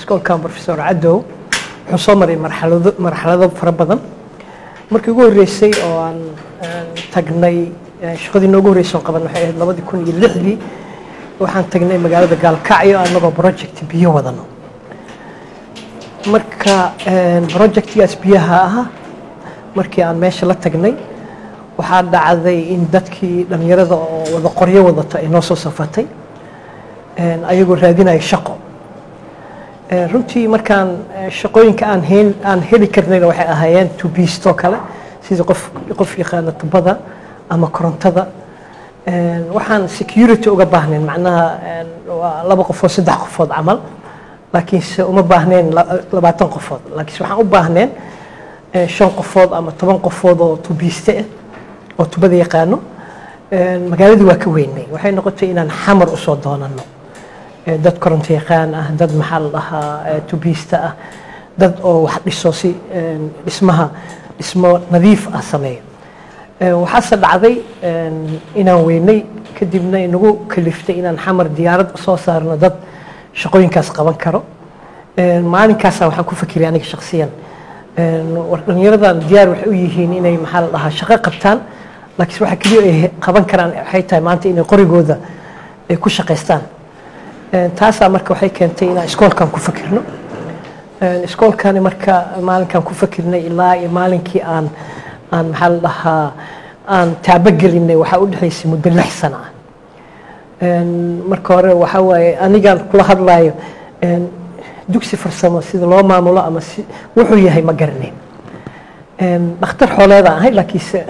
iskoolkan professor cadow wuxuu soo maray marxalado marxalado fara badan markii ugu horreysay oo aan tagnay shaqadii noogu horreysay oo qaban waxay ahayd labadii kun iyo lixdii waxaan tagnay magaalada gaalkacyo anagoo project biyo wadano marka projectgaas biyaha ah markii aan meesha la tagnay waxaa dhacday in dadkii dhallinyarada oo wada qoryo wadata ay noo soo safatay ayagoo raadinaya shaqo runtii markaan shaqooyinka aan hel aan heli karnayna waxay ahaayeen tubiistoo kale sida qof qof yaqaana tubada ama korontada waxaan security uga baahnayn macnaha waa laba qofood saddex qofood camal laakiinse uma baahnayn labaatan qofood laakiinse waxaan u baahneen shan qofood ama toban qofood oo tubiiste ah oo tubada yaqaano magaaladii waa ka weynay waxay noqotay inaan xamar usoo doonano dad koronto yaqaan ah dad maxaa la dhahaa tubiista ah dad oo wax dhiso si dhismaha dhismo nadiif ah sameeyo waxaase dhacday inaan weynay kadibna inagu kaliftay inaan xamar diyaarad soo saarno dad shaqooyinkaas qaban karo maalinkaasa waxaan ku fakiray aniga shaksiyan dhalinyaradan diyaar waxay u yihiin inay maxaa la dhahaa shaqo qabtaan laakiin waxa keliya ay qaban karaan waxay tahay maanta inay qorigooda ay ku shaqaystaan taasaa marka waxay keentay inaan iskoolkan ku fakirno iskoolkani marka maalinkan ku fakirnay ilaa iyo maalinkii aan aan maxaa la dhahaa aan taabogelinay waxaa u dhexaysay muddo lix sano ah marka hore waxaa waaye anigaan kula hadlaayo dugsi farsamo sida loo maamulo ama si wuxuu yahay ma garanayn dhakhtar xooleedaan ahay laakiinse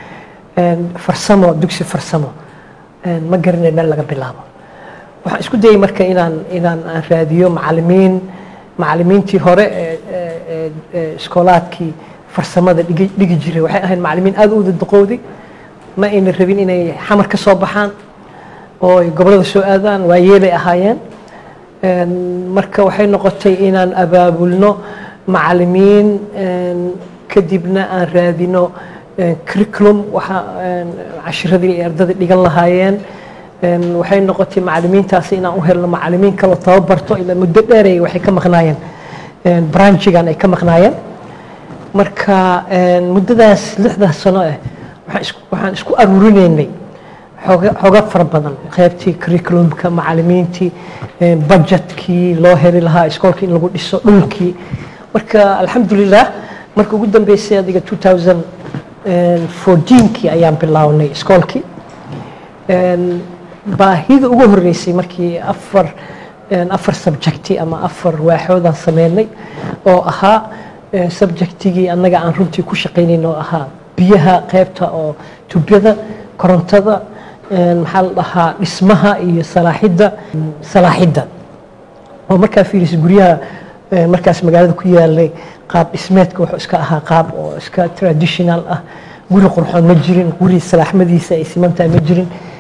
farsamo dugsi farsamo ma garanayn meel laga bilaabo waxaan isku dayay marka inaan inaan aan raadiyo macalimiin macalimiintii hore ee iskoolaadkii farsamada dhigi dhigi jiray waxay ahayd macalimiin aada u dadaqowday ma ayna rabin inay xamar ka soo baxaan oo ay gobollada soo aadaan waa yeelay ahaayeen marka waxay noqotay inaan abaabulno macalimiin kadibna aan raadino curriculum waxa cashiradii ay ardada dhigan lahaayeen waxay noqotay macalimiintaasi inaan u helno macalimiin kaloo tababarto ilaa muddo dheeray waxay ka maqnaayeen branchigan ay ka maqnaayeen marka muddadaas lixdaas sano ah waxaan isku aruurinaynay xooga fara badan qaybtii curriculumka macalimiintii budgetkii loo heli lahaa iskoolka in lagu dhiso dhulkii marka alxamdulilah marka ugu dambeysay adiga 2014kii ayaan bilownay iskoolkii baahida ugu horeysay markii afar afar subjecti ama afar waaxoodaan sameynay oo ahaa subjectigii annaga aan runtii ku shaqaynayn oo ahaa biyaha qaybta oo tubada korontada maxaa la dhahaa dhismaha iyo salaaxidda salaaxidda oo markaa fiirisa guryaha markaas magaalada ku yaalay qaab dhismeedka wuxuu iska ahaa qaab oo iska traditional ah guri qurxoon ma jirin guri salaaxmadiisa ay simantahay ma jirin